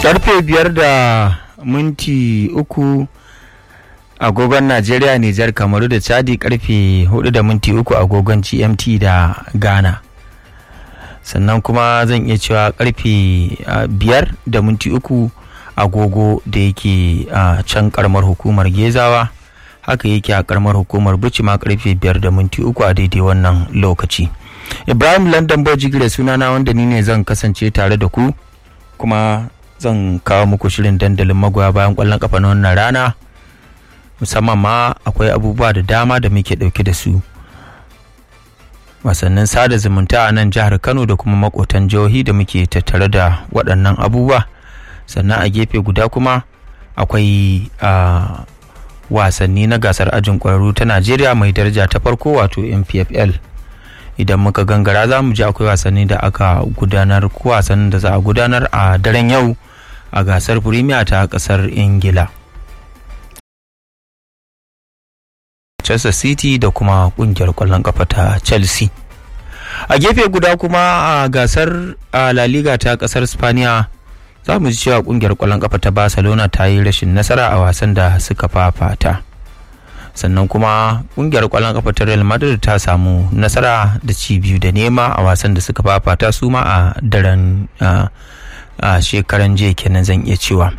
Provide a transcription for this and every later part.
karfe biyar da minti uku agogon najeriya nijar kamaru da chadi karfe hudu da minti uku agogon gmt da ghana sannan kuma zan iya cewa karfe biyar da minti uku agogo da yake a can karamar hukumar gezawa haka yake a karamar hukumar bici ma karfe biyar da minti uku a daidai wannan lokaci ibrahim london bojigire sunana wanda ni ne zan kasance tare da ku kuma zan kawo muku shirin dandalin magoya bayan kwallon kafa na wannan rana musamman ma akwai abubuwa da dama da muke dauke da su wasannin sada zumunta a nan jihar kano da kuma makotan jihohi da muke tattare da waɗannan abubuwa sannan a gefe guda kuma akwai wasanni na gasar ajin ƙwararru ta najeriya mai daraja ta farko wato mpfl idan muka gangara za mu ji akwai wasanni da aka gudanar ko wasannin da za a gudanar a daren yau a gasar premier ta kasar ingila Manchester City da kuma kungiyar kwallon kafa ta Chelsea. A gefe guda kuma a gasar La Liga ta kasar Spaniya za mu ji cewa kungiyar kwallon kafa ta Barcelona ta yi rashin nasara a wasan da suka fafata. Sannan kuma kungiyar kwallon kafa ta Real Madrid ta samu nasara da ci biyu da nema a wasan da suka fafata su ma a daren a shekaran jiya kenan zan iya cewa.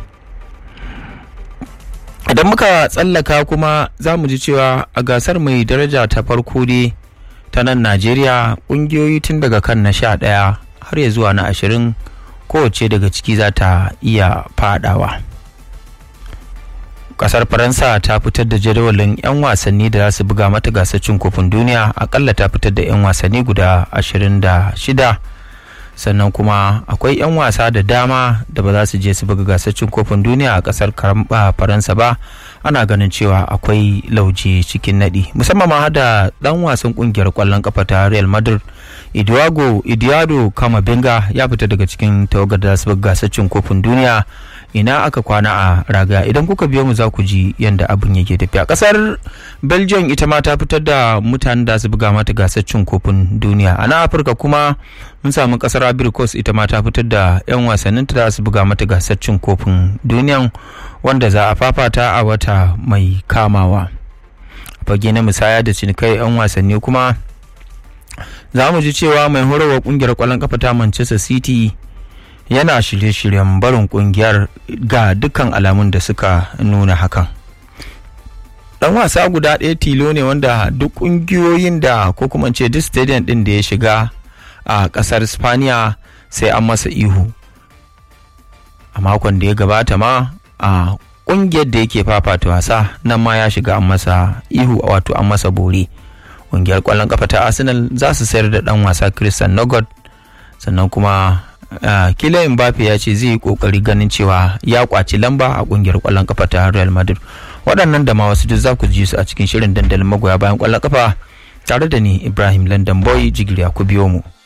idan muka tsallaka kuma za mu ji cewa a gasar mai daraja ta farko dai ta nan najeriya ƙungiyoyi tun daga kan na sha ɗaya har ya zuwa na ashirin kowace daga ciki za ta iya fadawa ƙasar faransa ta fitar da jadawalin 'yan wasanni da za su buga mata gasar cin kofin duniya akalla ta fitar da 'yan wasanni guda ashirin da shida sannan kuma akwai 'yan wasa da dama da ba za su je su buga gasar cin kofin duniya a kasar karamba faransa ba ana ganin cewa akwai lauje cikin nadi musamman ma da dan wasan kungiyar kwallon kafa ta real madrid idiago idiado kama benga ya fita daga cikin tawagar da su buga gasar cin kofin duniya ina aka kwana a raga idan kuka biyo mu za ku ji yadda abin yake tafiya kasar belgium ita ma ta fitar da mutanen da su buga mata gasar cin kofin duniya a nan afirka kuma mun samu kasar ivory coast ita ma ta fitar da 'yan wasannin ta su buga mata gasar cin kofin duniya wanda za a fafata a wata mai kamawa a fage na musaya da cinikai 'yan wasanni kuma za mu ji cewa mai horarwa kungiyar kwallon kafa ta manchester city yana shirye-shiryen barin kungiyar ga dukkan alamun da suka nuna hakan dan wasa guda ɗaya tilo ne wanda duk ƙungiyoyin da ko kuma ce duk stadium ɗin da ya shiga a ƙasar spaniya sai an masa ihu a makon da ya gabata ma a ƙungiyar da yake fafata wasa nan ma ya shiga an masa ihu wato an masa bore ƙungiyar ƙwallon kafa ta arsenal za su sayar da ɗan wasa christian nogod sannan kuma Uh, kila Mbappe ya ce zai yi kokari ganin cewa ya kwaci lamba a kungiyar kwallon kafa ta Real Madrid waɗannan da ma wasu duk za ku ji su a cikin shirin dandalin magoya bayan kwallon kafa tare da ni Ibrahim London Boy jigiriya ku biyo mu